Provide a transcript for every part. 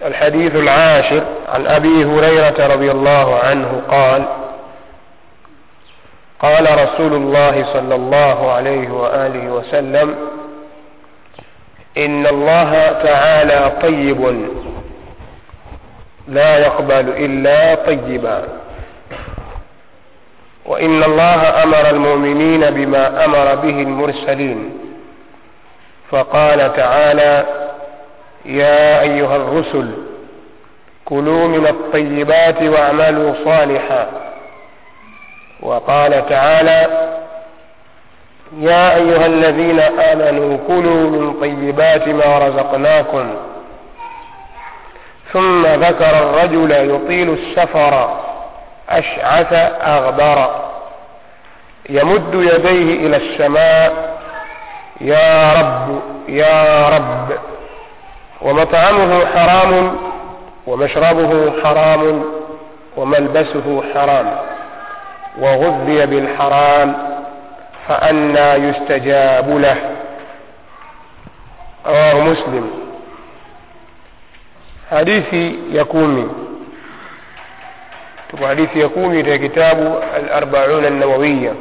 الحديث العاشر عن أبي هريرة رضي الله عنه قال قال رسول الله صلى الله عليه وآله وسلم إن الله تعالى طيب لا يقبل إلا طيبا وإن الله أمر المؤمنين بما أمر به المرسلين فقال تعالى يا أيها الرسل كلوا من الطيبات واعملوا صالحا وقال تعالى يا أيها الذين آمنوا كلوا من طيبات ما رزقناكم ثم ذكر الرجل يطيل السفر أشعث أغبر يمد يديه إلى السماء يا رب يا رب ومطعمه حرام ومشربه حرام وملبسه حرام وغذي بالحرام فأنى يستجاب له رواه مسلم hadithi ya kumi tuko hadithi ya kumi katika kitabu al-arbaun an-nawawiya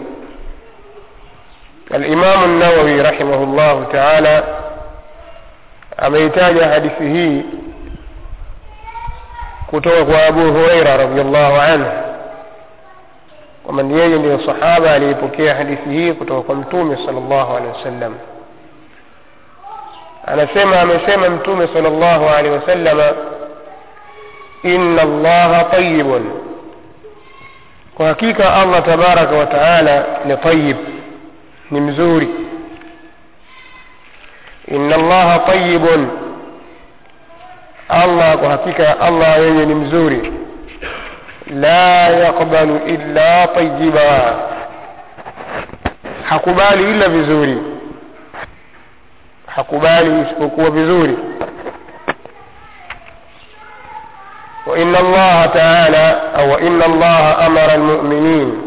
al-imam an-nawawi rahimahullah ta'ala ameitaja hadithi hii kutoka kwa Abu Huraira radhiyallahu anhu kwamba yeye ndiyo sahaba aliyepokea hadithi hii kutoka kwa mtume sallallahu alaihi wasallam anasema amesema mtume sallallahu alaihi wasallama inna allaha tayibun kwa hakika allah tabaraka wa taala ni tayib ni mzuri inna allaha tayibun allah kwa hakika allah yeye ni mzuri la yaqbalu illa tayiba hakubali ila vizuri hakubali isipokuwa vizuri وإن الله تعالى أو إن الله أمر المؤمنين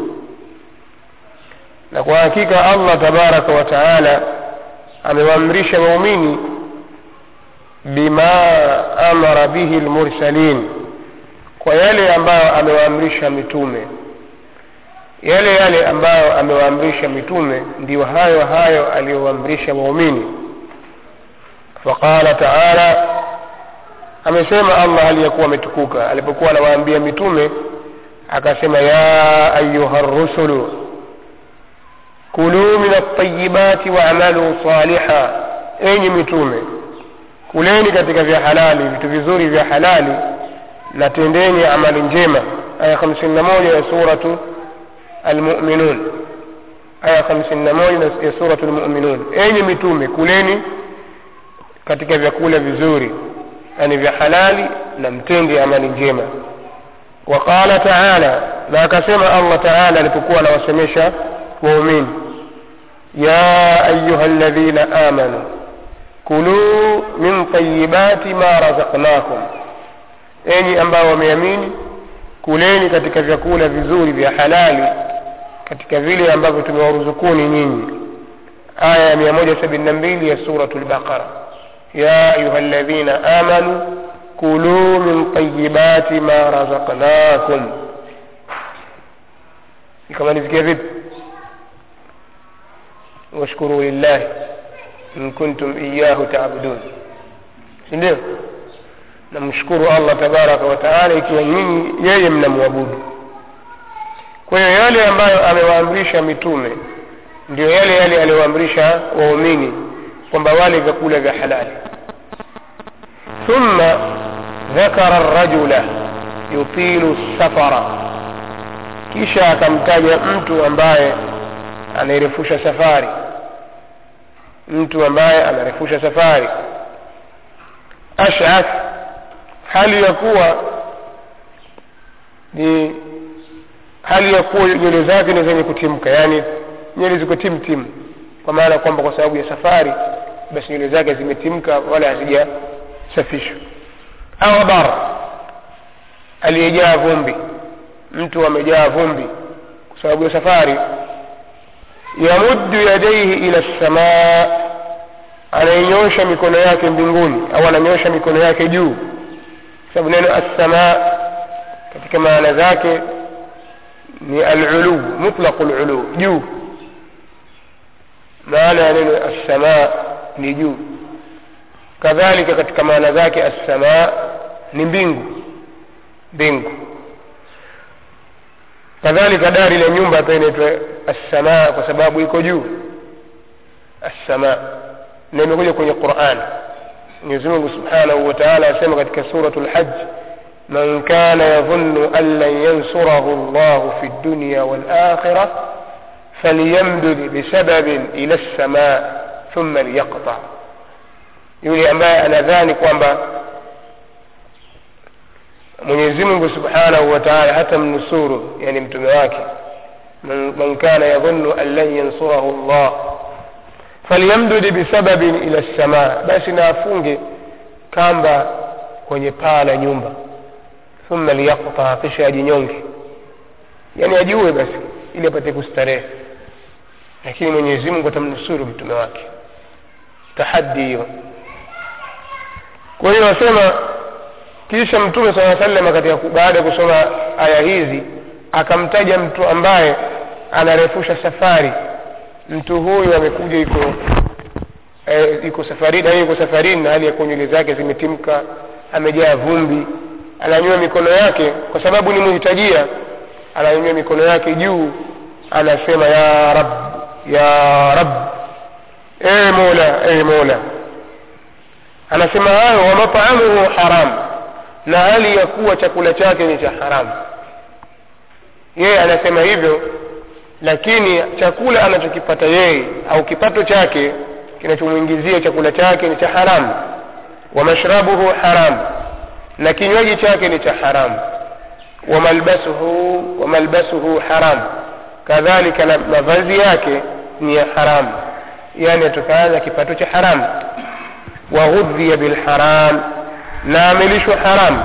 لكن حقيقة الله تبارك وتعالى amewaamrisha waumini bima amara bihi lmursalin kwa yale ambayo amewaamrisha mitume yale yale ambayo amewaamrisha mitume ndiyo hayo hayo aliyowaamrisha waumini faqala taala amesema allah aliyekuwa ametukuka alipokuwa anawaambia mitume akasema ya ayuha rusulu kuluu min altayibati waamalu saliha enyi mitume kuleni katika vya halali vitu vizuri vya halali na tendeni amali njema aya hamsini na moja ya suratu almuminun aya hamsini na moja ya suratu lmuminun enyi mitume kuleni katika vyakula vizuri yani vya halali na mtende amali njema waqala taala na akasema allah taala alipokuwa anawasemesha waumini ya ayuha ladhina amanu kuluu min tayibati ma razaqnakum enyi ambao wameamini kuleni katika vyakula vizuri vya halali katika vile ambavyo tumewaruzukuni nyinyi aya ya mia moja sabini na mbili ya suratu lbaqara يا أيها الذين آمنوا كلوا من طيبات ما رزقناكم كما نذكر واشكروا لله إن كنتم إياه تعبدون ndio namshukuru allah tabaraka wataala ikiwa nyinyi yeye mnamwabudu kwa hiyo yale ambayo amewaamrisha mitume ndio yale yale aliyoamrisha waumini kwamba wale vyakula vya halali thumma dhakara rajula yutilu safara kisha akamtaja mtu ambaye anairefusha safari mtu ambaye anarefusha safari ash'ath hali ya kuwa ni hali ya kuwa nywele zake ni zenye kutimka yaani nywele ziko timtim kwa maana kwamba kwa sababu ya safari basi nywele zake zimetimka wala hazijasafishwa au bar aliyejaa vumbi mtu amejaa vumbi kwa sababu ya safari yamuddu yadaihi ila lsamaa anainyosha mikono yake mbinguni au ananyosha mikono yake juu sababu neno assamaa katika maana zake ni alulu mutlaqu lulu juu maana ya neno assamaa ni juu kadhalika katika maana zake assamaa ni mbingu mbingu kadhalika dari la nyumba pia inaitwa assamaa kwa sababu iko juu assamaa na imekuja kwenye quran mwenyezi mungu subhanahu wa taala asema katika suratu lhaj man kana yadhunnu an lan yansurahu llahu fi dunya walakhira falyamdud bisababin ila lsamaa thumma liyaqta yule ambaye anadhani kwamba mwenyezi mungu subhanahu wa taala hata mnusuru yani mtume wake man, man kana yadhunnu an lan yansurahu llah falyamdud bisababin ila lsamaa basi na afunge kamba kwenye paa la nyumba thumma liyaqta kisha ajinyonge yani ajue basi ili apate kustarehe lakini mwenyezi mungu atamnusuru mtume wake tahadi hiyo kwa hiyo wasema kisha mtume saa salama katika baada ya kusoma aya hizi akamtaja mtu ambaye anarefusha safari mtu huyu amekuja iko e, iko safarini yuko safarini na hali ya kuwa nywele zake zimetimka amejaa vumbi ananyua mikono yake kwa sababu ni muhitajia ananyua mikono yake juu anasema ya rab ya rab e mola e mola anasema hayo wa mataamuhu haram na hali ya kuwa chakula chake ni cha haramu yeye anasema hivyo lakini chakula anachokipata yeye au kipato chake kinachomwingizia chakula chake ni cha haramu wa mashrabuhu haram na kinywaji chake ni cha haramu wa malbasuhu wa malbasuhu haram kadhalika na mavazi yake ni ya haramu yani yatokana na kipato cha haramu wa ghudhiya bilharam na amelishwa haram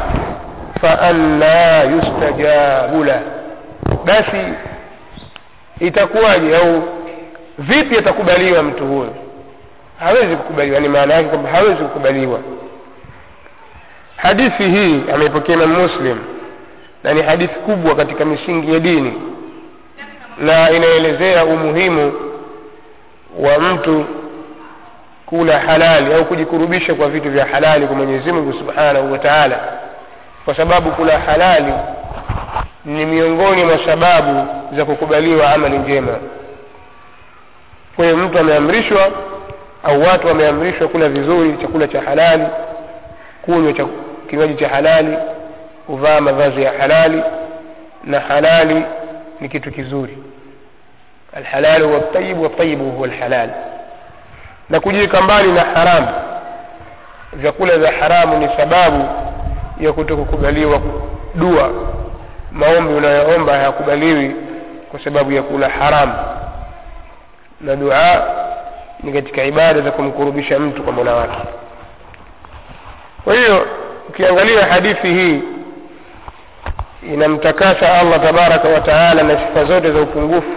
faanna yustajabu lah basi itakuwaje au vipi atakubaliwa mtu huyo hawezi kukubaliwa ni maana yake kwamba hawezi kukubaliwa hadithi hii ameipokea imam muslim na ni hadithi kubwa katika misingi ya dini na inaelezea umuhimu wa mtu kula halali au kujikurubisha kwa vitu vya halali kwa mwenyezi mungu subhanahu wa taala kwa sababu kula halali ni miongoni mwa sababu za kukubaliwa amali njema kwa hiyo mtu ameamrishwa au watu wameamrishwa kula vizuri chakula cha halali kunywa cha kinywaji cha halali kuvaa mavazi ya halali na halali ni kitu kizuri alhalalu huwa ltayibu waltayibu huwa lhalal na kujiweka mbali na haramu vyakula vya haramu ni sababu ya kutokukubaliwa dua maombi unayoomba hayakubaliwi kwa sababu ya kula haramu na dua ni katika ibada za kumkurubisha mtu kwa mola wake kwa hiyo ukiangalia hadithi hii inamtakasa allah tabaraka wa taala na sifa zote za upungufu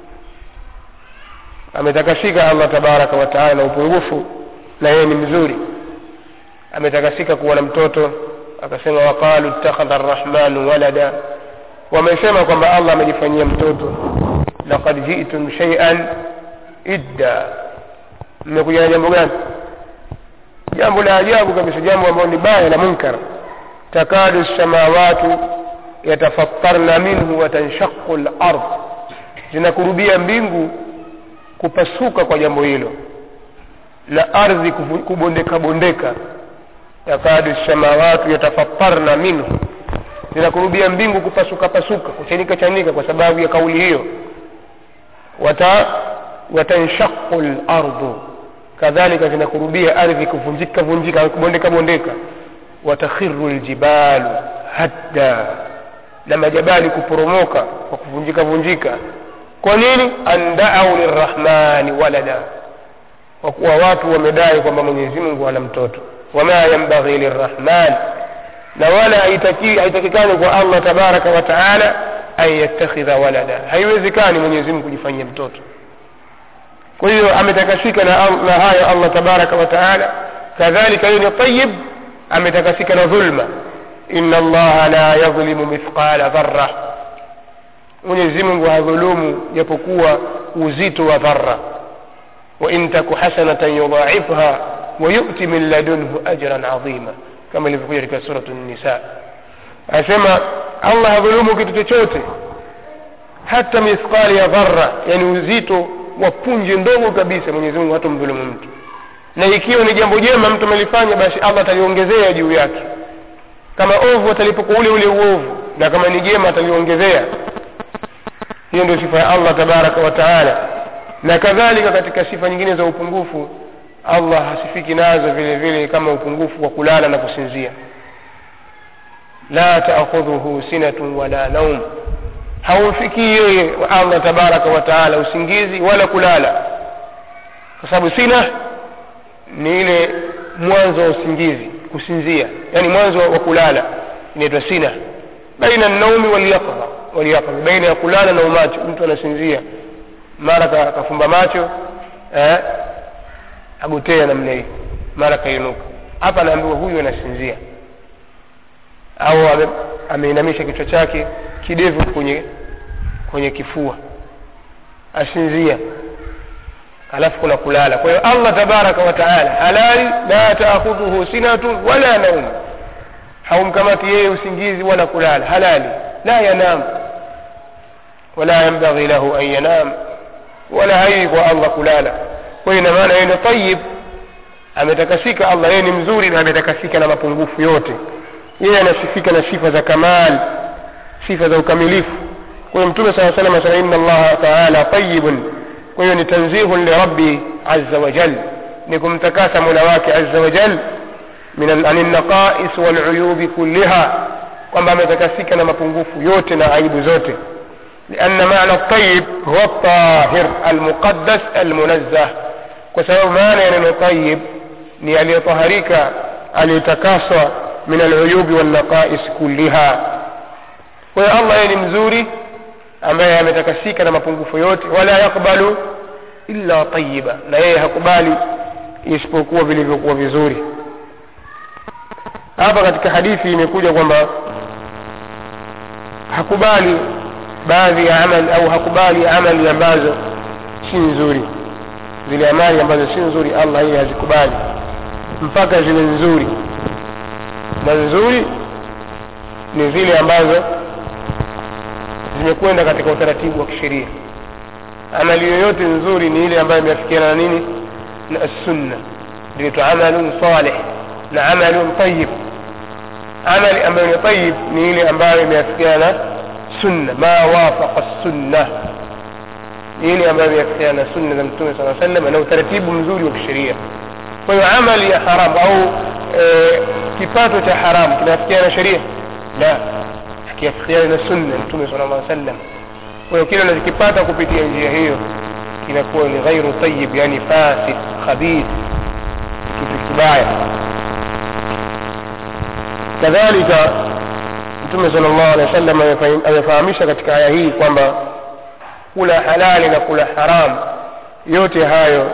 ametakasika allah tabaraka wa taala na upungufu na yeye ni mzuri ametakasika kuwa na mtoto akasema waqalu ittakhadha arrahmanu walada wamesema kwamba allah amejifanyia mtoto laqad jitum shaian idda mmekuja na jambo gani jambo la ajabu kabisa jambo ambalo ni baya la munkar takadu lsamawatu yatafattarna minhu watanshaqu lard zinakurubia mbingu kupasuka kwa jambo hilo na ardhi kubondeka bondeka yakadu lsamawatu yatafattarna minhu zinakurubia mbingu kupasuka pasuka kuchanika chanika kwa sababu ya kauli hiyo wata watanshaqu lardu kadhalika zinakurubia ardhi kuvunjika vunjika kubondeka bondeka watakhiru ljibalu hadda na majabali kuporomoka kwa kuvunjika vunjika kwa nini an daau lirrahmani walada kwa kuwa watu wamedai kwamba mwenyezi mungu ana mtoto wama yambaghi lirrahman na wala haitakikani kwa allah tabaraka wa taala an yattakhidha walada haiwezekani mwenyezi mungu kujifanyia mtoto kwa hiyo ametakasika na, na hayo allah tabaraka wa taala kadhalika hiyo ni tayib ametakasika na dhulma inna allaha la yadhlimu mithqala dharra mwenyezi mungu hadhulumu japokuwa uzito wa dharra wain taku hasanatan yudhaifha wayuti min ladunhu ajran adhima kama ilivyokuja katika suratu nisa anasema allah hadhulumu kitu chochote hata mithqali ya dharra yani uzito wa punje ndogo kabisa mwenyezi mungu hata mdhulumu mtu na ikiwa ni jambo jema mtu amelifanya basi allah ataliongezea juu yake kama ovu atalipoka ule ule uovu na kama ni jema ataliongezea hiyo ndio sifa ya allah tabaraka wa taala na kadhalika katika sifa nyingine za upungufu allah hasifiki nazo vile vile kama upungufu wa kulala na kusinzia la taakhudhuhu sinatun wala naum haumfikii yeye allah tabaraka wa taala usingizi wala kulala kwa sababu sina ni ile mwanzo wa usingizi kusinzia yani mwanzo wa kulala inaitwa sina baina naumi walyaqdha walyaqdha baina ya kulala na umacho mtu anasinzia mara ka- kafumba macho eh, agotea namna hii mara kainuka hapa anaambiwa huyu anasinzia au ame- ameinamisha kichwa chake kidevu kwenye kwenye kifua asinzia alafu kuna kulala kwa hiyo allah tabaraka wa taala halali la taakhudhuhu sinatun wala naum haumkamati yeye usingizi wala kulala halali la yanam wala yambaghi lahu an yanam wala haiwi kwa allah kulala kwa hiyo ina maana yeye ni tayib ametakasika allah yeye ni mzuri na ametakasika na mapungufu yote yeye anasifika na sifa za kamal sifa za ukamilifu kwa hiyo mtume saa salam asema inna allaha taala tayibun kwa hiyo ni tanzihun lirabbi aza wajal ni kumtakasa mola wake aza wajal min ani lnaqais waluyubi kulliha kwamba ametakasika na mapungufu yote na aibu zote لأن معنى الطيب هو الطاهر المقدس المنزه وسبب معنى أنه طيب ni aliyeطهرika aliyetakaswa min aluyubi wannaqais kulliha kwa hiyo allah yeye ni mzuri ambaye ametakasika na mapungufu yote wala yakbalu illa tayiba na yeye hakubali isipokuwa vilivyokuwa vizuri hapa katika hadithi imekuja kwamba hakubali baadhi ya amali au hakubali amali ambazo si nzuri zile amali ambazo si nzuri allah yeye hazikubali mpaka ziwe nzuri na nzuri ni zile ambazo zimekwenda katika utaratibu wa kisheria amali yoyote nzuri ni ile ambayo imeafikiana na nini na sunna inaitwa amalun salih na amalun tayib amali ambayo ni tayib ni ile ambayo imeafikiana na sunna ma wafaqa sunna ni ile ambayo imeafikiana na sunna za mtume saa sallam na utaratibu mzuri wa kisheria kwa hiyo amali ya haramu au e, kipato cha haramu kinafikiana na sheria la kiafikiana na sunna mtume sala llah sallam kwa hiyo kile unachokipata kupitia njia hiyo kinakuwa ni ghairu tayib yani fasid khabith kitu kibaya kadhalika mtume sala llahu alehi wa sallam amefahamisha katika aya hii kwamba kula halali na kula haram yote hayo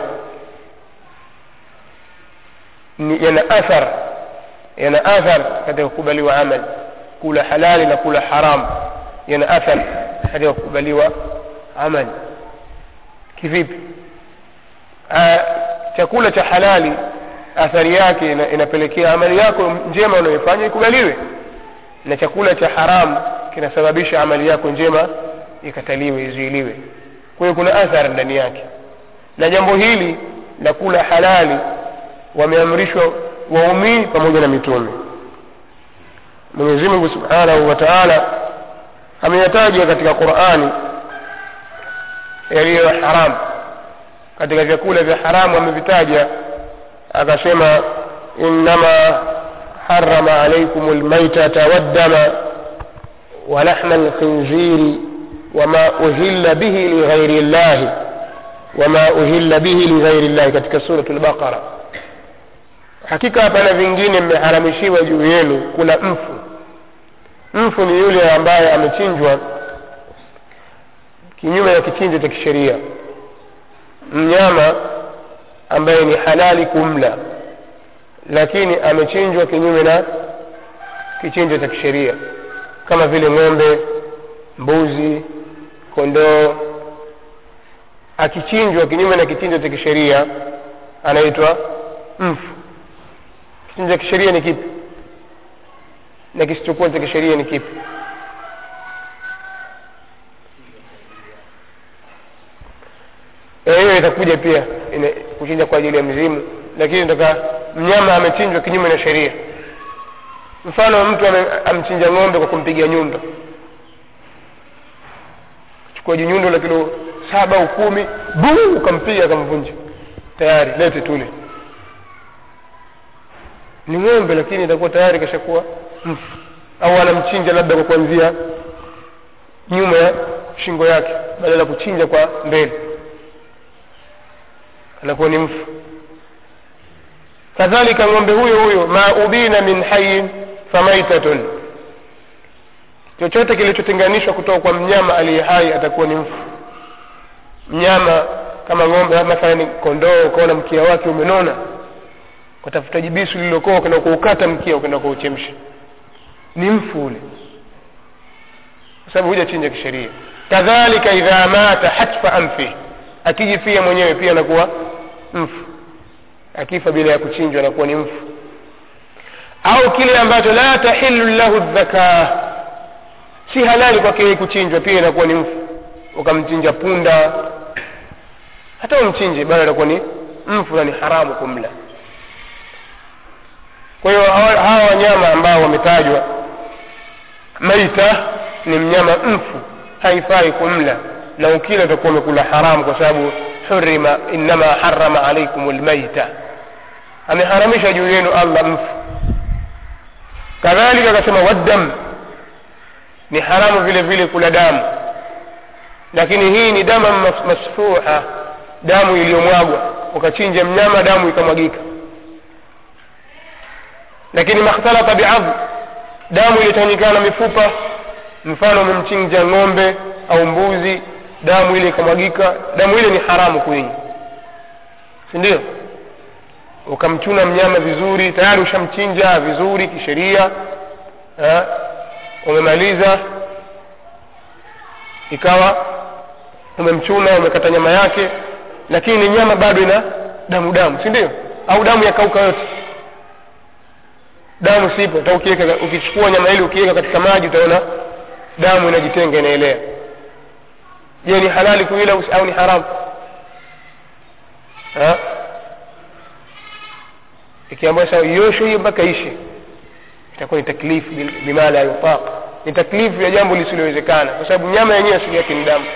ni yana athar yana athar katika kukubaliwa amal kula halali na kula haram yana athar katika kukubaliwa amal kivipi Aa, chakula cha halali athari yake ina, inapelekea amali yako njema unayoifanya ikubaliwe na chakula cha haram kinasababisha amali yako njema ikataliwe izuiliwe kwa hiyo kuna athari ndani yake na jambo hili la kula halali wameamrishwa waumini pamoja na mitume mwenyezi mungu subhanahu wa taala ameyataja katika qurani yaliyo haram katika vyakula vya haramu amevitaja akasema innama harama alaikum lmaitata waddama ولحم الخنزير وما أهل به لغير الله وما أهل به لغير الله katika سورة البقرة hakika hapana vingine mmeharamishiwa juu yenu kula mfu mfu ni yule ambaye amechinjwa kinyume ya kichinjo cha kisheria mnyama ambaye ni halali kumla lakini amechinjwa kinyume na kichinjo cha kisheria kama vile ng'ombe mbuzi kondoo akichinjwa kinyume na kichinjo cha kisheria anaitwa mfu kichinjo cha kisheria ni kipi na kisichokuwa cha kisheria ni kipi Eh, hiyo itakuja pia ina- kuchinja kwa ajili ya mzimu lakini nataka mnyama amechinjwa kinyume na sheria mfano mtu ame- amchinja ng'ombe kwa kumpiga nyundo chukua jinyundo la kilo saba au kumi buu ukampiga akamvunja tayari lete tule ni ng'ombe lakini itakuwa tayari kashakuwa mfu au anamchinja labda kwa kuanzia nyuma ya shingo yake badala ya kuchinja kwa mbele anakuwa ni mfu kadhalika ng'ombe huyo huyo ma ubina min hayin famaitatun chochote kilichotenganishwa kutoka kwa mnyama aliye hai atakuwa ni mfu mnyama kama ng'ombe mathalani kondoo ukaona mkia wake umenona ukatafuta jibisu lililokoa ukaenda kuukata mkia ukaenda kuuchemsha ni mfu ule kwa sababu hujachinja kisheria kadhalika idha mata hatfa anfi akijifia mwenyewe pia anakuwa mfu akifa bila ya kuchinjwa anakuwa ni mfu au kile ambacho la tahilu lahu dhakaa si halali kwake yeye kuchinjwa pia inakuwa ni mfu ukamchinja punda hata umchinje bado anakuwa ni mfu na ni haramu kumla kwa hiyo hawa hawa wanyama ambao wametajwa maita ni mnyama mfu haifai kumla na ukila utakuwa umekula haramu kwa sababu hurima innama harama alaikum lmaita ameharamisha juu yenu allah mfu kadhalika akasema waddam ni haramu vile vile kula damu lakini hii ni dama mas- masfuha damu iliyomwagwa ukachinja mnyama damu ikamwagika lakini makhtalata biadh damu iliyochanganyikana na mifupa mfano umemchinja ng'ombe au mbuzi damu ile ikamwagika damu ile ni haramu kuinywa si ndio ukamchuna mnyama vizuri tayari ushamchinja vizuri kisheria eh, umemaliza ikawa umemchuna umekata nyama yake lakini nyama bado ina damu damu si ndio au damu yakauka yote damu sipo hata ukiweka ukichukua nyama ile ukiweka katika maji utaona damu inajitenga inaelea je ni halali kuila usi- au ni haramu Ha? ikiambiwa sawa ioshe hiyo mpaka ishe itakuwa ni taklifu bil- bima la yutaq ni taklifu ya jambo lisilowezekana kwa sababu nyama yenyewe asili yake ni damu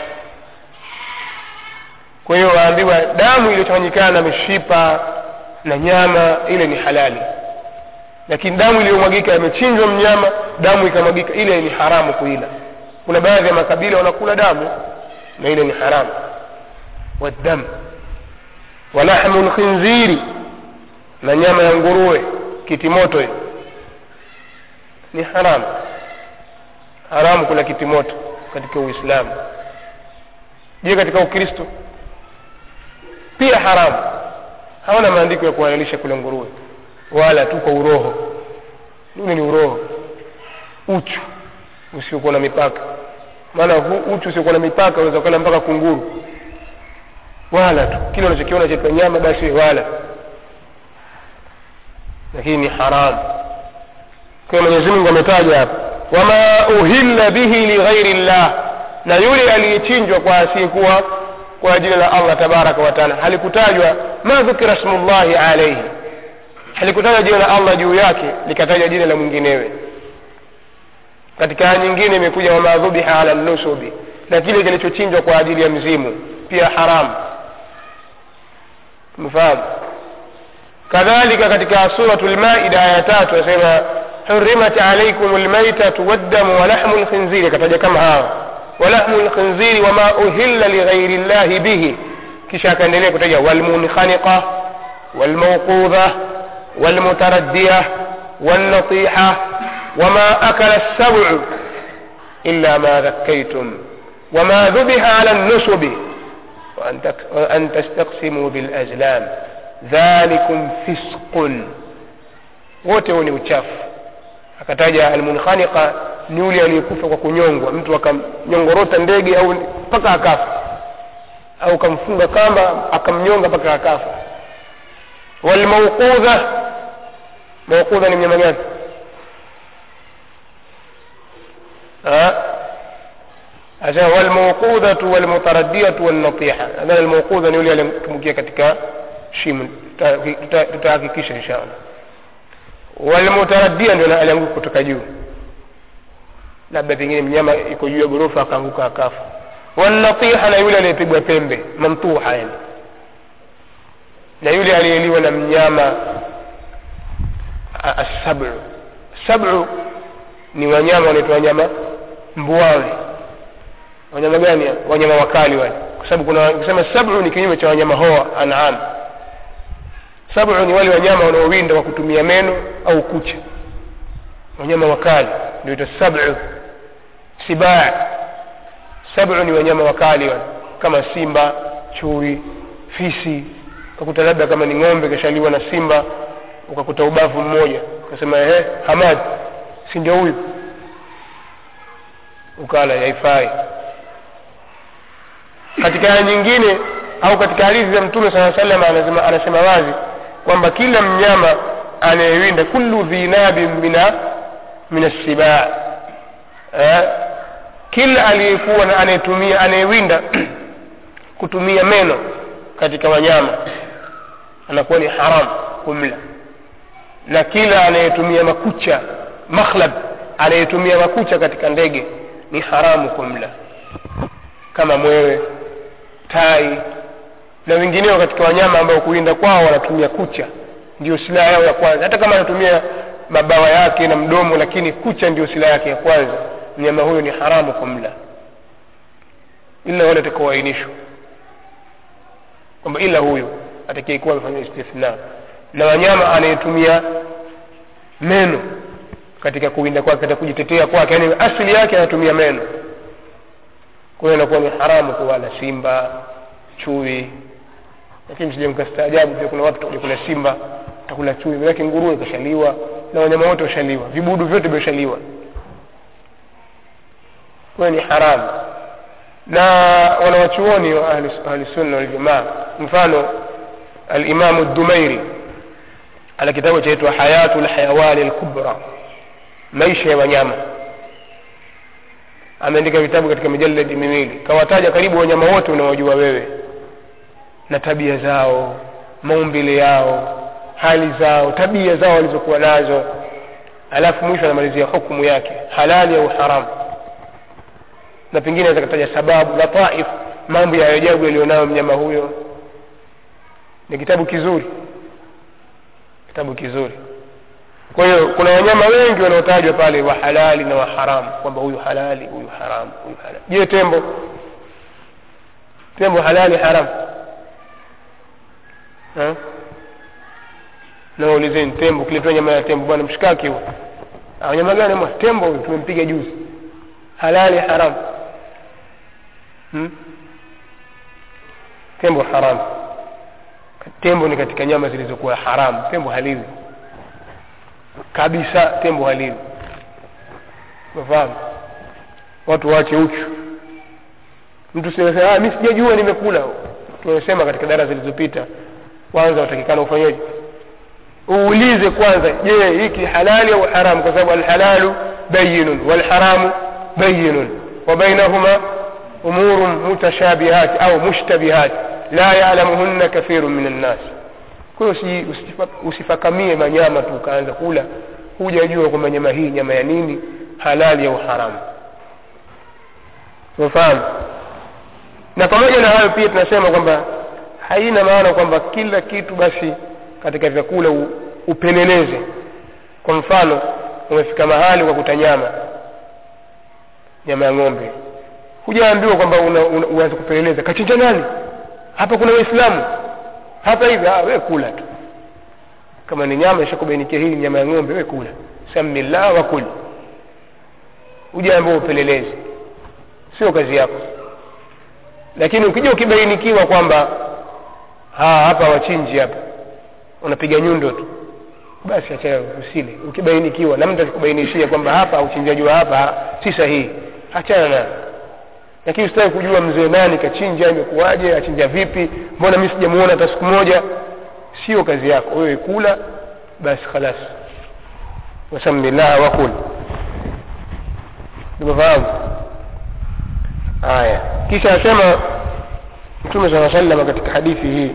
kwa hiyo waambiwa damu iliyochanganyikana na mishipa na nyama ile ni halali lakini damu iliyomwagika yamechinjwa mnyama damu ikamwagika ile ni haramu kuila kuna baadhi ya makabila wanakula damu na ile ni haramu waddam walahmu lkhinziri na nyama ya nguruwe kitimoto hiyo ni haramu haramu kula kitimoto katika uislamu je katika ukristo pia haramu hawana maandiko ya kuhalalisha kula nguruwe wala tu kwa uroho ule ni uroho uchu usiokuwa na mipaka maana hu- uchu usiokuwa na mipaka unaweza ukala mpaka kunguru wala tu kile unachokiona cha nyama basi wala lakini ni haramu kwa hiyo mwenyezi mungu ametaja hapa wama uhilla bihi lighairi llah na yule aliyechinjwa kwa asiyekuwa kwa jina la allah tabaraka wataala halikutajwa ma dhukira smullahi alaihi halikutajwa jina la allah juu yake likatajwa jina la mwinginewe katika aya nyingine imekuja wama dhubiha ala nusubi na kile kilichochinjwa kwa ajili ya mzimu pia haramu mfahamu kadhalika katika suratu lmaida aya tatu asema hurimat alaikum lmaitatu waddamu walahmu lkhinziri akataja kama hawa walahmu lkhinziri wama uhilla lighairi llahi bihi kisha akaendelea kutaja walmunkhaniqa walmauqudha walmutaraddiya والنطيحة وما أكل السبع إلا ما ذكيتم وما ذبح على النسب وأن, تك... وأن تستقسموا بالأزلام ذلكم فسق wote huo ni uchafu akataja almunkhaniqa ni yule aliyekufa kwa kunyongwa mtu akamnyongorota ndege au mpaka akafa au kamfunga kamba akamnyonga mpaka akafa walmauqudha mauqudha ni mnyama gani asema walmauqudhatu walmutaraddiatu wannatiha nadhani almauqudha ni yule aliyetumbukia katika shimo tutahakikisha insha allah walmutaraddia ndio alianguka kutoka juu labda pengine mnyama iko juu ya ghorofa akaanguka akafa wannatiha na yule aliyepigwa pembe mamtuha yani na yule aliyeliwa na mnyama assabu sabu ni wanyama wanaitwa wanyama mbuawe wanyama gani wanyama wakali wale kwa sababu kuna kusema sabu ni kinyume cha wanyama hoa anam sabu ni wale wanyama wanaowinda kwa kutumia meno au kucha wanyama wakali ndio sabu sibaa sabu ni wanyama wakali wale kama simba chui fisi ukakuta labda kama ni ng'ombe kashaliwa na simba ukakuta ubavu mmoja ukasema ehe hamad si ndio huyu ukala haifai katika aya nyingine au katika hadithi za mtume saa salam anasema, anasema wazi kwamba kila mnyama anayewinda kullu dhinabin mina min assibaa eh? kila aliyekuwa na anayetumia anayewinda kutumia meno katika wanyama anakuwa ni haram kumla na kila anayetumia makucha makhlab anayetumia makucha katika ndege ni haramu kumla kama mwewe tai na wengineo katika wanyama ambao kuwinda kwao wanatumia kucha ndio silaha yao ya kwanza hata kama anatumia mabawa yake na mdomo lakini kucha ndio silaha yake ya kwanza mnyama huyo ni haramu kumla ila wale atakaoainishwa kwamba ila huyo atakayekuwa amefanya istithna na wanyama anayetumia meno katika kuwinda kwake katika kujitetea kwake yani asili yake anatumia meno kwa hiyo inakuwa ni haramu kuwala simba chui lakini msije mkastaajabu pia kuna watu kula simba takula chui manake nguruwe kashaliwa na wanyama wote washaliwa vibudu vyote vimeshaliwa kwa hiyo ni haramu na wanawachuoni wa ahli sunna waljamaa mfano alimamu dumairi ana kitabu chaitwa hayatu lhayawani lkubra maisha ya wanyama ameandika vitabu katika mijaladi miwili kawataja karibu wanyama wote unaowajua wewe na tabia zao maumbile yao hali zao tabia zao walizokuwa nazo alafu mwisho anamalizia hukumu yake halali au haramu na pengine aweza kataja sababu lataif mambo ya ajabu yaliyonayo mnyama huyo ni kitabu kizuri kitabu kizuri kwa hiyo kuna wanyama wengi wanaotajwa pale wa halali na wa haramu kwamba huyu halali huyu haramu huyu halali je tembo tembo halali haramu ha? nawaulizeni tembo ukiletwa nyama ya tembo bwana mshikaki huo nyama gani mwa tembo huyu tumempiga juzi halali haramu hmm? tembo haramu tembo ni katika nyama zilizokuwa haramu tembo haliwi kabisa tembo haliwi unafahamu watu waache uchu mtu sema mi sijajua nimekula tumesema katika dara zilizopita kwanza watakikana ufanyeje uulize kwanza je hiki halali au haramu kwa sababu alhalalu bayinun walharamu bayinun وبينهما أمور متشابهات أو مشتبهات لا يعلمهن كثير من الناس kwa hiyo usifakamie manyama tu ukaanza kula hujajua kwamba nyama hii nyama ya nini halali au haramu umefahamu na pamoja na hayo pia tunasema kwamba haina maana kwamba kila kitu basi katika vyakula upeleleze kwa mfano umefika mahali kwa kuta nyama nyama ya ng'ombe hujaambiwa kwamba uanze kupeleleza kachinja nani hapa kuna waislamu hapa hivi we kula tu kama ni nyama ishakubainikia hii nyama ya ng'ombe we kula samillah wa kul hujaambiwa upeleleze sio kazi yako lakini ukija ukibainikiwa kwamba hapa wachinji hapa unapiga nyundo tu basi achana usile ukibainikiwa na mtu akikubainishia kwamba hapa uchinjaji wa hapa si sahihi achana nayo lakini usitaki kujua mzee nani kachinja imekuwaje achinja vipi mbona mi sijamuona hata siku moja sio kazi yako wewe kula basi khalas wasami llaha wakul tumefahamu haya kisha asema mtume saa salama katika hadithi hii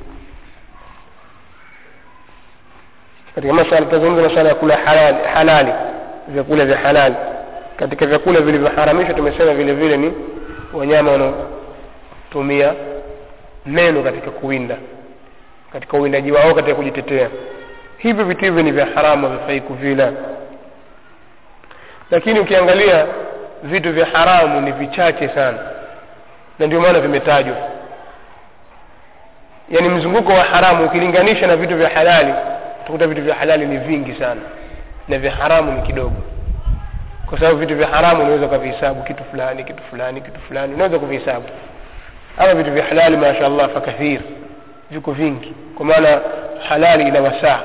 katika masala tutazungumza masala ya kula halali, halali vyakula vya halali katika vyakula vilivyoharamishwa tumesema vile vile ni wanyama wanaotumia meno katika kuwinda katika uwindaji wao katika kujitetea hivyo vitu hivyo ni vya haramu havifai kuvila lakini ukiangalia vitu vya haramu ni vichache sana na ndio maana vimetajwa yaani mzunguko wa haramu ukilinganisha na vitu vya halali utakuta vitu vya halali ni vingi sana na vya haramu ni kidogo kwa sababu vitu vya haramu unaweza ukavihesabu kitu fulani kitu fulani kitu fulani unaweza kuvihesabu ama vitu vya halali masha allah fakathir viko vingi kwa maana halali ina wasaa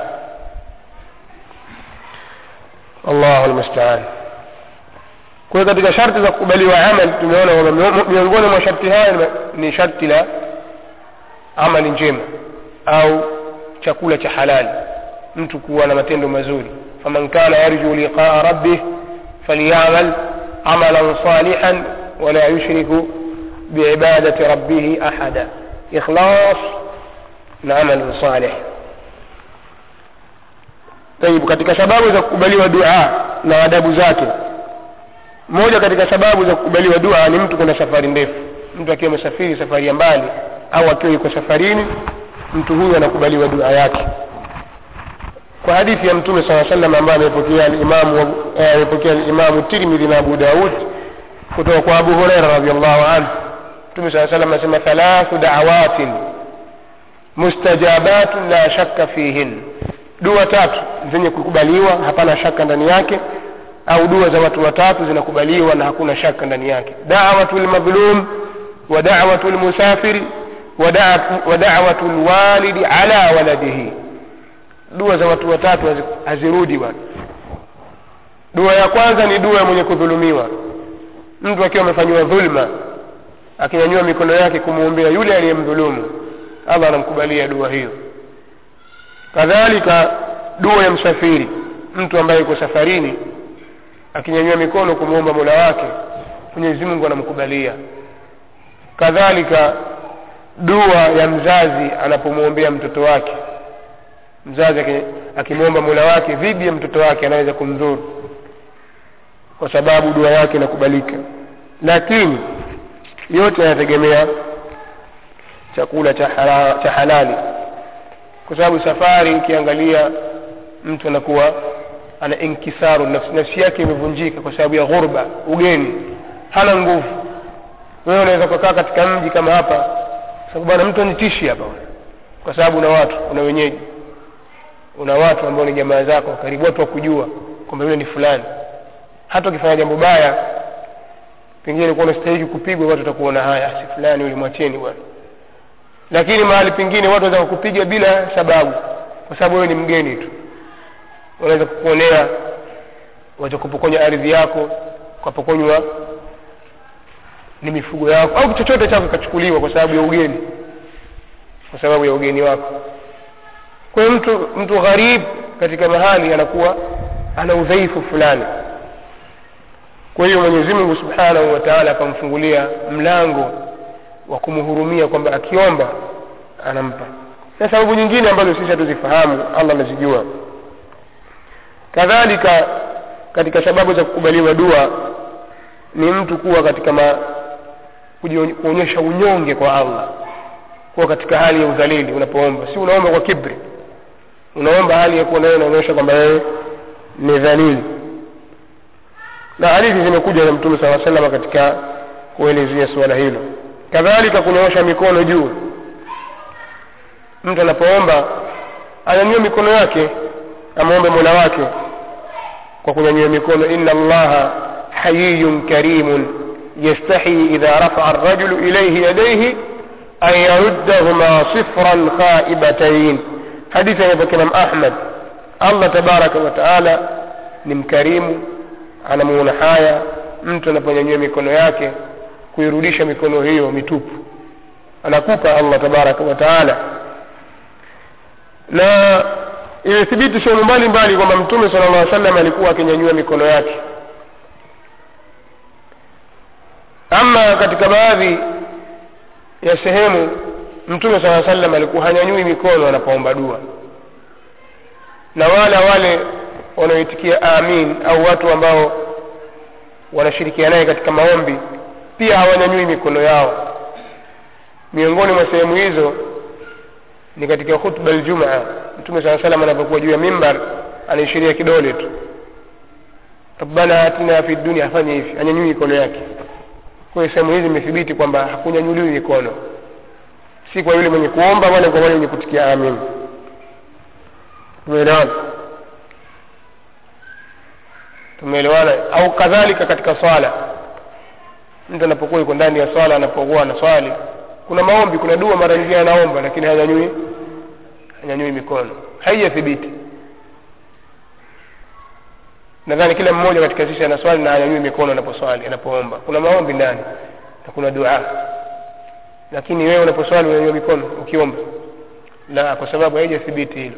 allahu lmustaan kwa hiyo katika sharti za kukubaliwa amal tumeona kwamba miongoni mwa sharti hayo ni sharti la amali njema au chakula cha halali mtu kuwa na matendo mazuri faman kana yarju liqaa rabbih falyamal amalan salihan wala yushriku biibadati rabbihi ahada ikhlas na amalun salih tayib katika sababu za kukubaliwa dua na adabu zake moja katika sababu za kukubaliwa dua ni mtu kwenda safari ndefu mtu akiwa amesafiri safari ya mbali au akiwa yuko safarini mtu huyu anakubaliwa dua yake kwa hadithi ya mtume saa salam ambayo amepokea alimamu amepokea alimamu tirmidhi na abu daud kutoka kwa abu hureira radiallahu anhu mtume saa salam anasema thalathu dawatin mustajabatun la shakka fihin dua tatu zenye kukubaliwa hapana shaka ndani yake au dua za watu watatu zinakubaliwa na hakuna shaka ndani yake dawatu lmadhlum wa dawatu lmusafiri wa dawatu lwalidi ala waladihi dua za watu watatu hazirudi bwana dua ya kwanza ni dua ya mwenye kudhulumiwa mtu akiwa amefanyiwa dhulma akinyanyua mikono yake kumwombea yule aliyemdhulumu allah anamkubalia dua hiyo kadhalika dua ya msafiri mtu ambaye yuko safarini akinyanyua mikono kumwomba mola wake mwenyezi mungu anamkubalia kadhalika dua ya mzazi anapomwombea mtoto wake mzazi akimwomba mola wake dhidi ya mtoto wake anaweza kumdhuru kwa sababu dua yake inakubalika lakini yote yanategemea chakula cha, hala, cha halali kwa sababu safari ukiangalia mtu anakuwa ana inkisaru nafsi, nafsi yake imevunjika kwa sababu ya ghurba ugeni hana nguvu wewe unaweza kukaa katika mji kama hapa sababu bwana mtu anitishi hapa kwa sababu una watu una wenyeji una watu ambao ni jamaa zako karibu watu wakujua kwamba yule ni fulani hata ukifanya jambo baya pengine ulikuwa unastahili kupigwa watu watakuona haya si fulani yule mwacheni bwana lakini mahali pengine watu wanaweza kukupiga bila sababu kwa sababu wewe ni mgeni tu wanaweza kukuonea watakupokonya ardhi yako ukapokonywa ni mifugo yako au chochote chako kikachukuliwa kwa sababu ya ugeni kwa sababu ya ugeni wako kwa hiyo mtu mtu gharib katika mahali anakuwa ana udhaifu fulani kwa hiyo mwenyezi mungu subhanahu wa taala akamfungulia mlango wa kumhurumia kwamba akiomba anampa na sababu nyingine ambazo sisi hatuzifahamu allah anazijua kadhalika katika sababu za kukubaliwa dua ni mtu kuwa katika ma, kuonyesha unyonge kwa allah kuwa katika hali ya udhalili unapoomba si unaomba kwa kibri unaomba hali ya kuwa nawe unaonyesha kwamba wewe ni dhalili na hadithi zimekuja na mtume saa salama katika kuelezea suala hilo kadhalika kunyoosha mikono juu mtu anapoomba anyanyue mikono yake amwombe mola wake kwa kunyanyua mikono inna allaha hayiyun karimun yastahi idha rafaa arrajulu ilaihi yadaihi an yaruddahuma sifran khaibatain hadithi amepokea imam ahmad allah tabaraka wa taala ni mkarimu anamuona haya mtu anaponyanyua mikono yake kuirudisha mikono hiyo mitupu anakupa allah tabaraka wa taala na imethibiti sehemu mbalimbali kwamba mtume sala llah salam alikuwa akinyanyua mikono yake ama katika baadhi ya sehemu mtume saa salam alikuwa hanyanyui mikono anapoomba dua na wala wale wanaoitikia amin au watu ambao wanashirikiana naye katika maombi pia hawanyanyui mikono yao miongoni mwa sehemu hizo ni katika khutba ljumaa mtume saa salam anapokuwa juu ya mimbar anaishiria kidole tu rabbana atina fi dunia afanye hivi anyanyui mikono yake kwa hiyo sehemu hizi imethibiti kwamba hakunyanyuliwi mikono si kwa yule mwenye kuomba wala kwa wale wenye kutikia amin tumeelewana tumeelewana au kadhalika katika swala mtu anapokuwa yuko ndani ya swala anapokuwa na swali kuna maombi kuna dua mara nyingine anaomba lakini hanyanyui hanyanyui mikono haijathibiti nadhani kila mmoja katika sisi ana swali na hanyanyui mikono anaposwali anapoomba kuna maombi ndani na kuna dua lakini wewe unaposwali unanyanyua mikono ukiomba la kwa sababu haijathibiti hilo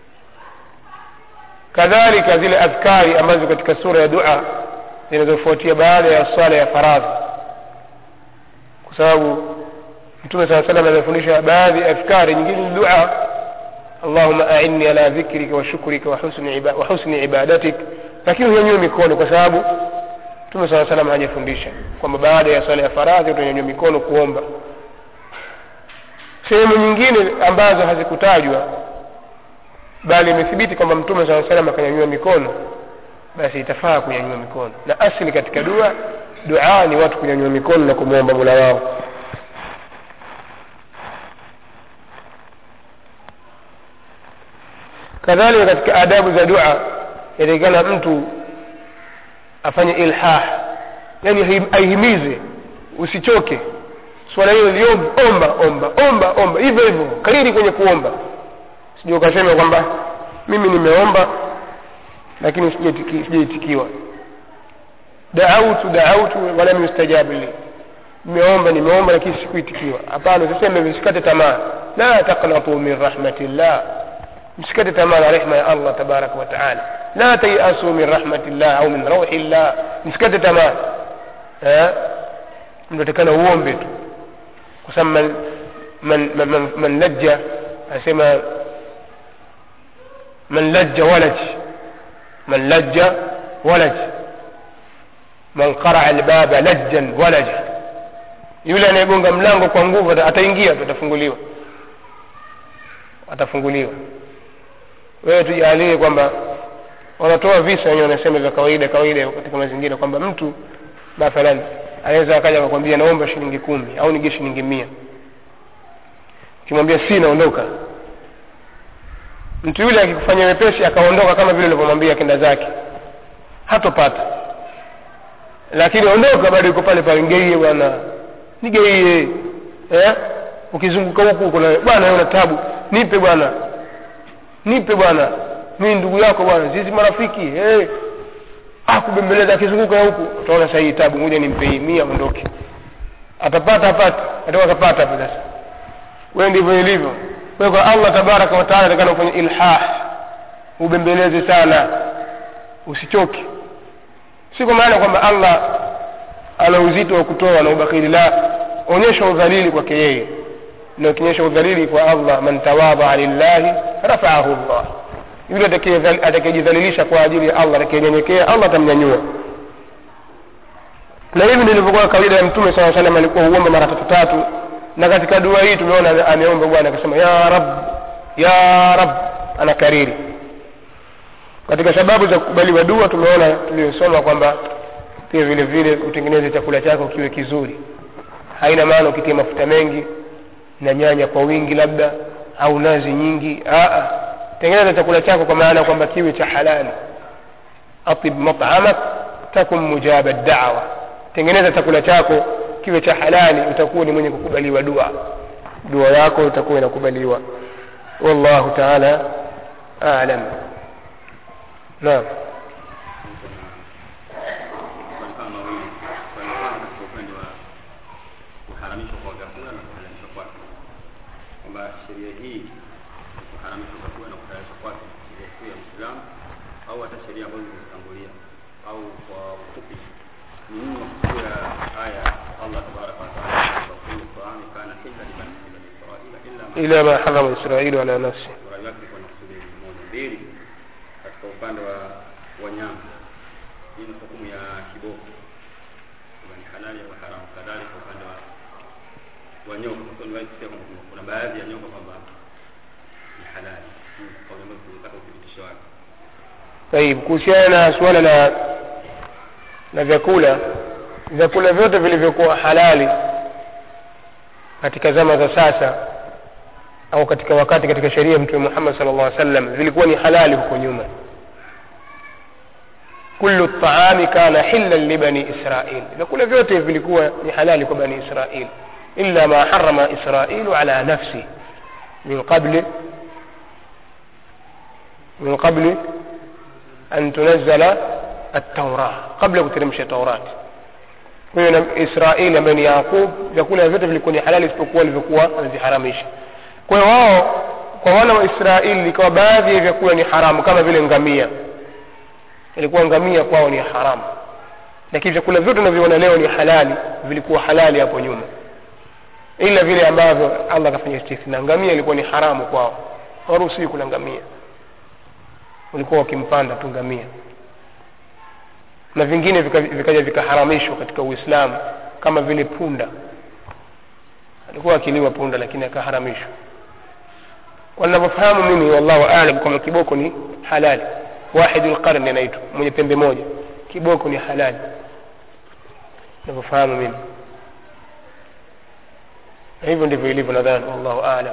kadhalika zile adhkari ambazo katika sura ya dua zinazofuatia baada ya swala ya faradhi kwa sababu mtume saa salam amefundisha baadhi ya adhkari nyingine ni dua allahuma ainni ala dhikrika wa shukrika wa husni, iba, wa husni ibadatik lakini unyanyue mikono kwa sababu mtume saa salam hajafundisha kwamba baada ya swala ya faradhi utanyanyua mikono kuomba sehemu nyingine ambazo hazikutajwa bali imethibiti kwamba mtume saa salam akanyanyua mikono basi itafaa kunyanyua mikono na asili katika dua dua ni watu kunyanyua mikono na kumwomba mula wao kadhalika katika adabu za dua yatakikana mtu afanye ilhah yani aihimize usichoke swala hilo liombe omba omba omba omba hivyo hivyo kariri kwenye kuomba sijui ukasema kwamba mimi nimeomba lakini sijaitikiwa daautu daautu walam yustajabu li nimeomba nimeomba lakini sikuitikiwa hapana usiseme msikate tamaa la taqnatu min rahmatillah msikate tamaa na rehma ya allah tabaraka wa taala la tayasu min rahmatillah au min rauhi llah msikate tamaa mnatakana uombe tu kwa sababu man, man, man, man, man lajja anasema man lajja walaj man lajja walaj man qaraa albaba lajjan walaja yule anayegonga mlango kwa nguvu ataingia tu atafunguliwa atafunguliwa wewe tujalie kwamba wanatoa visa wenyewe wanasema vya kawaida kawaida katika mazingira kwamba mtu mathalan anaweza akaja akakwambia naomba shilingi kumi au nige shilingi mia ukimwambia si naondoka mtu yule akikufanyia wepesi akaondoka kama vile ulivyomwambia kenda zake hatopata lakini ondoka bado yuko pale pale ngeie bwana nigeie eh? ukizunguka huku huko na bwana una tabu nipe bwana nipe bwana mimi ndugu yako bwana sisi marafiki hey. ah kubembeleza akizunguka huku utaona sahii tabu ngoja nimpe hii mia ondoke atapata apate atakuwa atapata hapo sasa wewe ndivyo ilivyo kwa kwa allah tabaraka wa taala atakana kufanya ilhah ubembeleze sana usichoke si kwa maana kwamba allah ana uzito wa kutoa na ubakhili la onyesha udhalili kwake yeye na ukionyesha udhalili kwa allah man tawadhaa lillahi rafaahu llah yule atakayejidhalilisha kwa ajili ya allah atakayenyenyekea allah atamnyanyua na hivi ndilivyokuwa kawaida ya mtume saa salam alikuwa huomba mara tatu tatu na katika dua hii tumeona ameomba bwana akasema ya rab ya rab anakariri katika sababu za kukubaliwa dua tumeona tuliyosoma kwamba pia vile vile utengeneze chakula chako kiwe kizuri haina maana ukitia mafuta mengi na nyanya kwa wingi labda au nazi nyingi Aa, tengeneza chakula chako kwa maana kwamba kiwe cha halali atib matamak takun mujaba dawa tengeneza chakula chako kiwe cha halali utakuwa ni mwenye kukubaliwa dua dua yako itakuwa inakubaliwa wallahu taala alam naam Swali kama mawili. Swali la kwanza katika upande wa kuharamishwa kwa vyakula na kuhalalishwa kwake, kwamba sheria hii ya kuharamishwa vyakula na kuhalalishwa kwake sheria kuu ya Uislamu au hata sheria ambazo zimetangulia, au kwa ufupi ni nini makusudi ya aya Allah tabaraka wa taala kwa kullu taami kana hilla liman bani Israila illa ma ila ma harama israilu ala nafsi Rai yake kwa nakusudi moja mbili katika upande wa wanyama hii ni hukumu ya kiboko kama ni halali au haramu kadhalika upande wa wa nyoka kwa sababu niwahi kwamba kuna- kuna baadhi ya nyoka kwamba ni halali Hii kwa sababu tunataka uthibitisho wake طيب kuhusiana na suala la na vyakula vyakula vyote vilivyokuwa halali katika zama za sasa au katika wakati katika sheria ya mtume Muhammad sallallahu alaihi wasallam vilikuwa ni halali huko nyuma kullu taami kana hillan li bani israil vyakula vyote vilikuwa ni halali kwa bani israil illa ma harama israilu ala nafsi min qabli min qabli أن تنزل التوراة قبل kuteremsha Taurat. Kwa hiyo na Israeli ambaye ni Yakub, vyakula vyote vilikuwa ni halali isipokuwa vilivyokuwa ameviharamisha. Kwa hiyo wao kwa wana wa Israeli ikawa baadhi ya vyakula ni haramu kama vile ngamia. Ilikuwa ngamia kwao ni haramu, lakini vyakula vyote tunavyoona leo ni halali, vilikuwa halali hapo nyuma, ila vile ambavyo Allah akafanya istithna. Ngamia ilikuwa ni haramu kwao, hawaruhusiwi kula ngamia walikuwa wakimpanda tu ngamia na vingine vika- vikaja vikaharamishwa katika uislamu kama vile punda alikuwa akiliwa punda lakini akaharamishwa kwa ninavyofahamu mimi wallahu alam kwamba kiboko ni halali wahidul qarni anaitwa mwenye pembe moja kiboko ni halali ninavyofahamu mimi na hivyo ndivyo ilivyo nadhani wallahu alam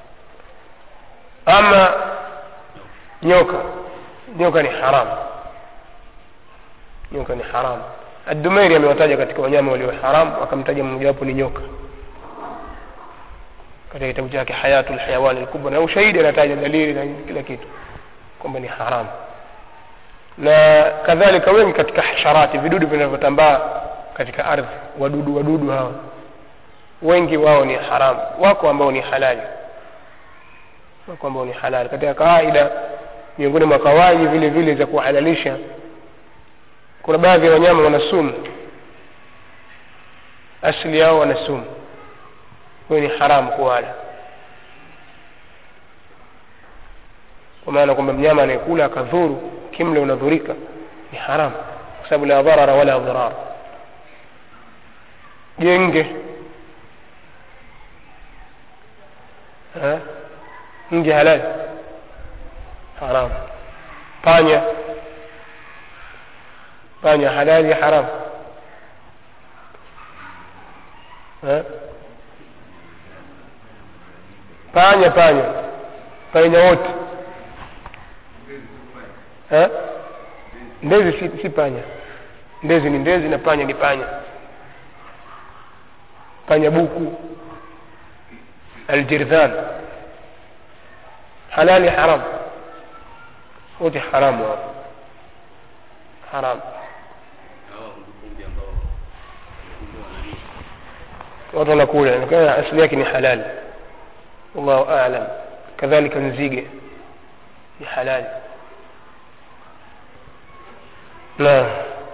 ama nyoka nyoka ni haramu nyoka ni haramu adumairi amewataja katika wanyama walio haramu akamtaja mmojawapo ni nyoka katika kitabu chake hayatu lhayawani lkubwa na ushahidi anataja dalili na kila kitu kwamba ni haramu na kadhalika wengi katika hasharati vidudu vinavyotambaa katika ardhi wadudu wadudu hawa wengi wao ni haramu wako ambao ni halali wako ambao ni halali katika kawaida miongoni mwa kawaidi vile vile za kuhalalisha kuna baadhi ya wanyama wana sumu asili yao wana sumu hiyo ni haramu kuwala kwa maana kwamba mnyama anayekula akadhuru kimle unadhurika ni haramu kwa sababu la dharara wala dhirar jenge Ha? nge halali haram panya panya halali haram Ha? panya panya panya wote Ha? ndezi si, si panya ndezi ni ndezi na panya ni panya panya buku aljirdhan halali haram wote haramu hapo haram hawa kumbukumbi ambao kumbukumbi wanani watu wanakula inaonekana asili yake ni halali wallahu aalam kadhalika nzige ni halali naam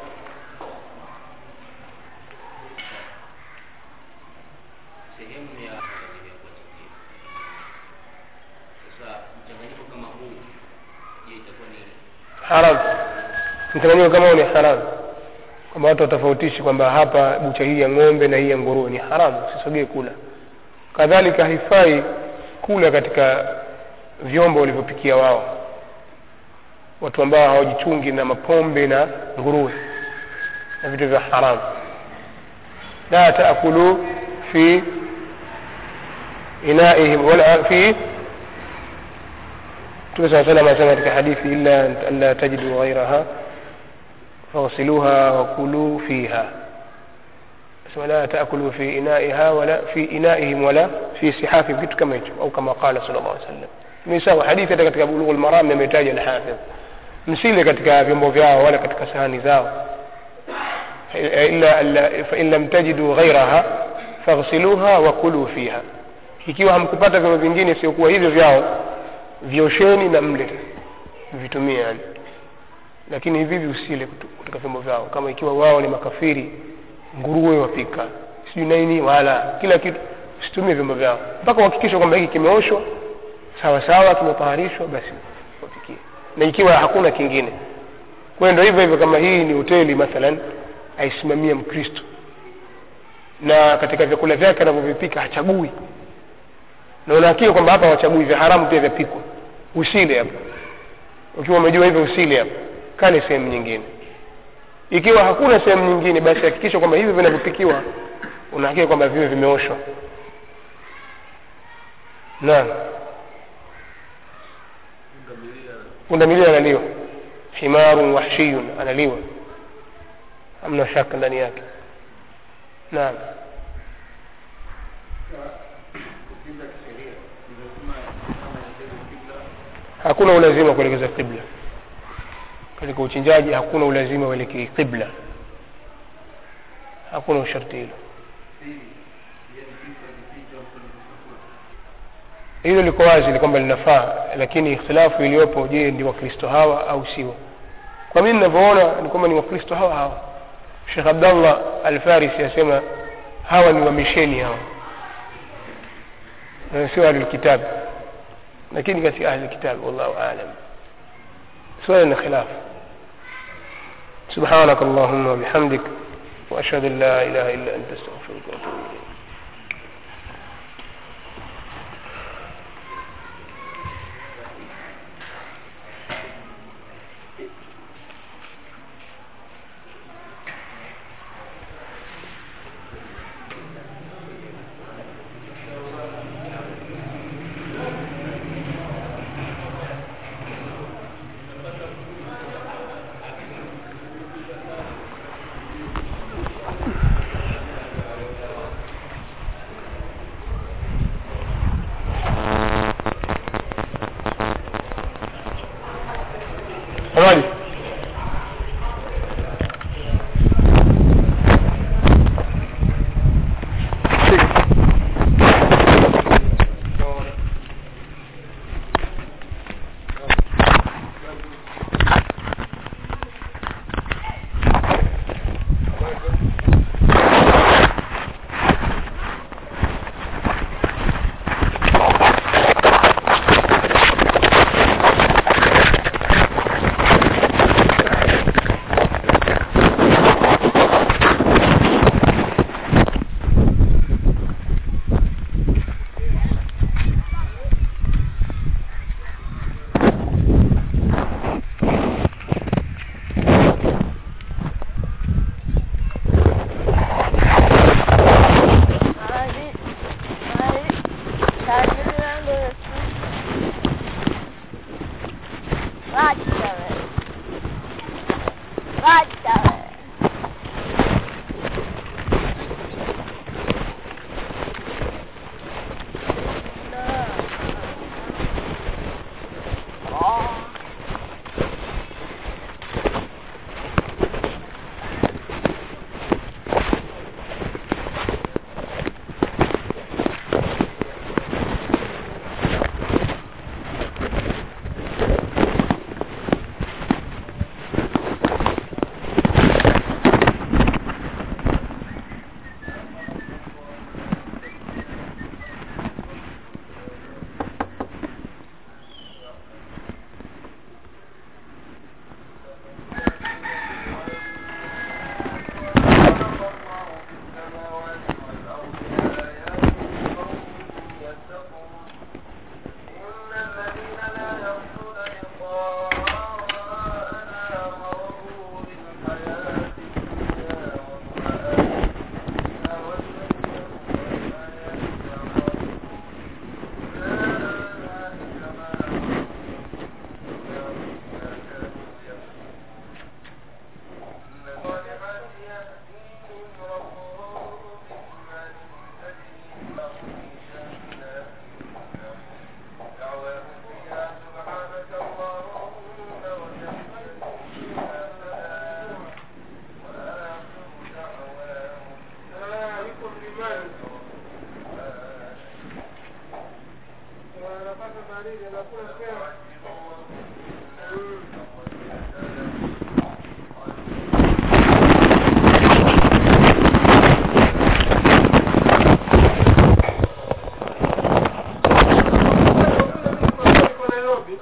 sehemu ya sasa mchanganyiko kama huu je itakuwa ni haram mchanganyiko kama huo ni haramu kwamba watu watofautishi kwamba hapa bucha hii ya ng'ombe na hii ya nguruwe ni haramu usisogee kula kadhalika haifai kula katika vyombo walivyopikia wao watu ambao hawajichungi na mapombe na nguruwe na vitu vya haramu la taakulu fi inaihim wala fi Mtume saa salam anasema katika hadithi illa an la tajidu ghairaha faghsiluha wakulu fiha sema la taakulu fi inaiha wala fi inaihim wala fi sihafihim kitu kama hicho au kama qala sallallahu alaihi wasallam ni sawa hadithi hata katika bulughul maram imetaja al-hafidh msile katika vyombo vyao wala katika sahani zao illa illa- fa in lam tajidu ghairaha faghsiluha wa kulu fiha ikiwa hamkupata vyombo vingine siokuwa hivyo vyao vyosheni na mle vitumie yani lakini hivi hivi usile kutu- kutoka vyombo vyao kama ikiwa wao ni makafiri nguruwe wapika sijui nini wala kila kitu usitumie vyombo vyao mpaka uhakikishe kwamba hiki kimeoshwa sawa sawa kimetaharishwa basi wapikie na ikiwa hakuna kingine kwa hiyo ndio hivyo hivyo kama hii ni hoteli mathalan aisimamia mkristo na katika vyakula vyake anavyovipika hachagui na unahakika kwamba hapa wachagui vya haramu pia vyapikwa usile hapa ukiwa umejua hivyo usile hapa kale sehemu nyingine ikiwa hakuna sehemu nyingine basi hakikisha kwamba hivi vinavyopikiwa unahakika kwamba viwe vimeoshwa naam pundamilia analiwa himarun wahshiyun analiwa hamna shaka ndani yake naam hakuna ulazima wa kuelekeza qibla katika uchinjaji hakuna ulazima uelekee qibla hakuna usharti hilo hilo liko wazi ni kwamba linafaa lakini ikhtilafu iliyopo je ndi wakristo hawa au sio kwa mimi ninavyoona ni kwamba ni wakristo hawa hawa shekh abdallah alfarisi asema hawa ni wamisheni hawa Na sio ahlulkitabi lakini katika ahli kitabi wallahu alam swala na khilaf سبحانك اللهم وبحمدك وأشهد أن لا إله إلا أنت أستغفرك وأتوب إليك Habari? Hadi. Hadi. Şarjını burası. Kaç tane? Kaç tane? Oh. nini anakula sema Mm. Kwa Nairobi.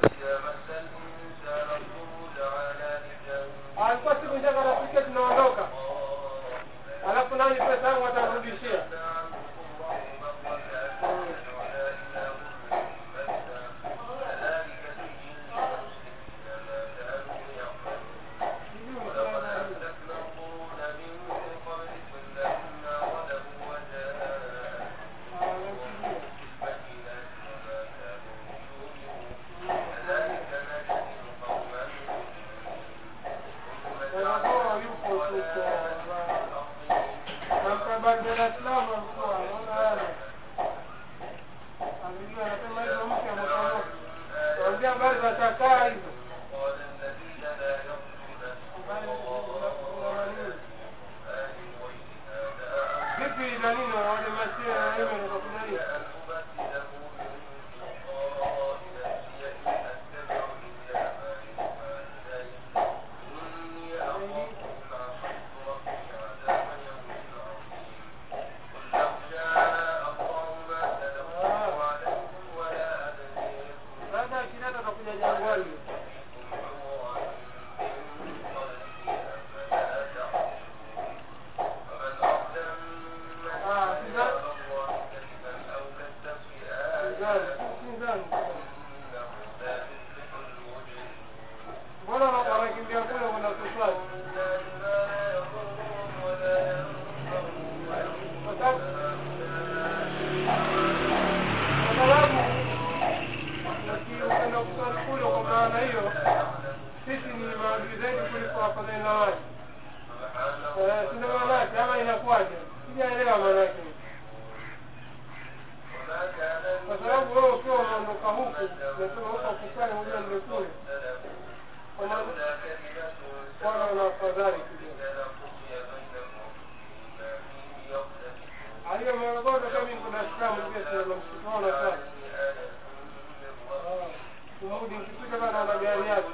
alikuwa siku njaka nafikia tunaondoka alafu nani pesa yangu atarudishia wanakuwa yupo tuko namkabali Dar es Salaam alikuwa anaona haya alijua anasema hizo mpya mtamoka naambia habari za chakaa hizo vipi na nini wale masia na wewe wanakuja nini baada ya kinata atakuja jangwani Ah, Sinza- Sinzani, Sinzani. mbona wana- wanakimbia kule kwenda kuswali kwa sababu kwa sababu ukienda kuswali kule kwa maana hiyo sisi ni maadui zaidi kuliko wafadhili na wale Eh, sina maanake ama inakuwaje sijaelewa maanake kwa sababu wewe ukiwa unaondoka huku unasema huko kusali moja ndio kule kwa maana wana wana afadhali kidogo aliyo Morogoro kama mimi kuna Islamu pia tuna msikitano sana kumudi nikipita bana na gari yake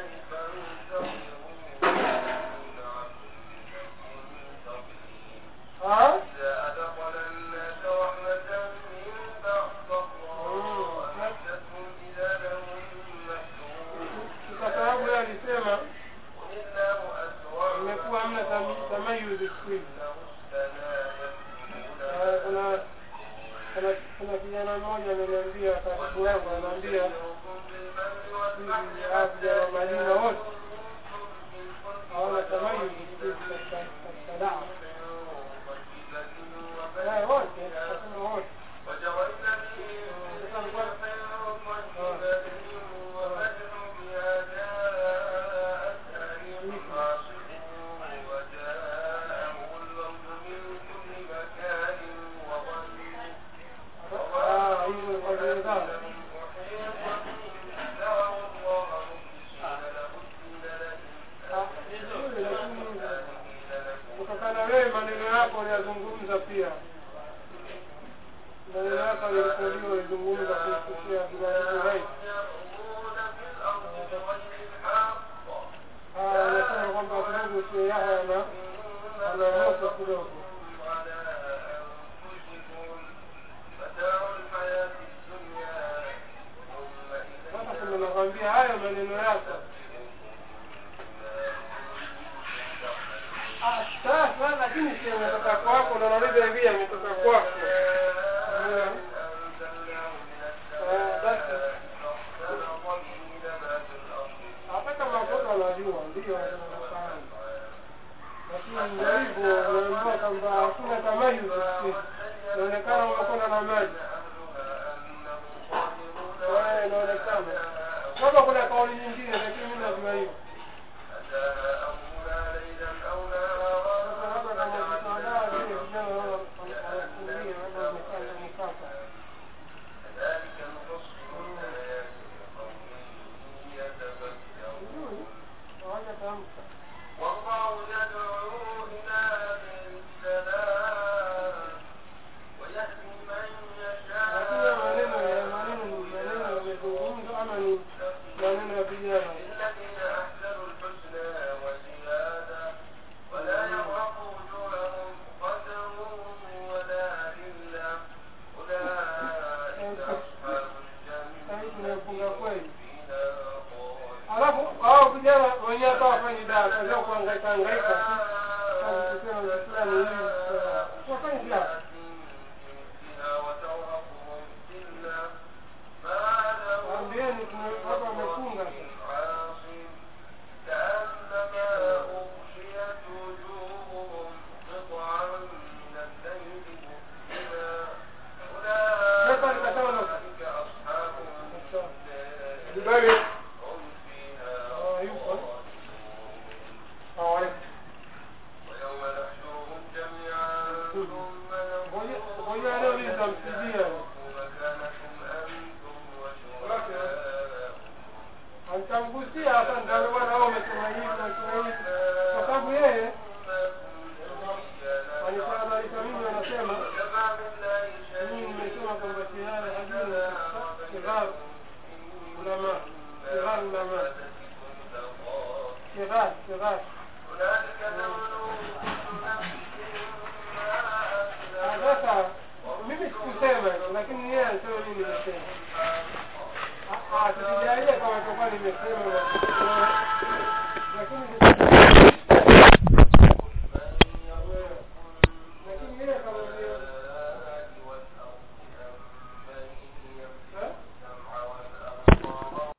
ah kwa sababu yeye alisema imekuwa hamna tam- tamayuzi siku hizi Eh, kuna kuna kuna kijana mmoja ameniambia karibu yangu anaambia hivi hawa vijana wa Madina wote hawana tamayuzi siku hizi katika katika dawa Eh, wote nasema wote Sasa alikuwa- Ah, hizo kwa zile zao. Ah, vizuri, lakini kutokana wewe maneno yako unayazungumza pia maneno yako alirekodiwa ulizungumza kuhususia Abdulaziz Ah, anasema kwamba kidogo sio Yahya ana ana moto kidogo sasa kama nakwambia hayo maneno yako Ah, sasa lakini si ametoka kwako na nauliza hivi ametoka kwako Eh, eh, basi hata kama watoto wanajua ndio wanafahamu lakini ndio hivyo unaambiwa kwamba hakuna tamayuzi siku hizi. inaonekana umekwenda na maji Eh, inaonekana labda kuna kauli nyingine lakini mimi najua hiyo sasa labda kama vitaandaa vile vijana wanaona wanakimbia labda wamekaa na mkaka vizuri hawajatamka lakini ya maneno ya maneno ni maneno yamezungumzwa wakaangaika tu Sasa kusema mtu fulani hivi wafanyi kiasi waambieni watu wamefunga sasa nikataka na Jibali Ah, yupo Hawali Ngoja leo hii nitampigia Nitamgusia hata ndio bwana wao wamesema hivi wamesema hivi kwa sababu yeye alitahadharisha mimi anasema mimi nimesema kwamba tayari hajuna kighar ulama kighar ulama kighar kighar sasa mimi sikusema lakini yeye alisema mimi nimesema tusijalie kama itakuwa nimesema lakini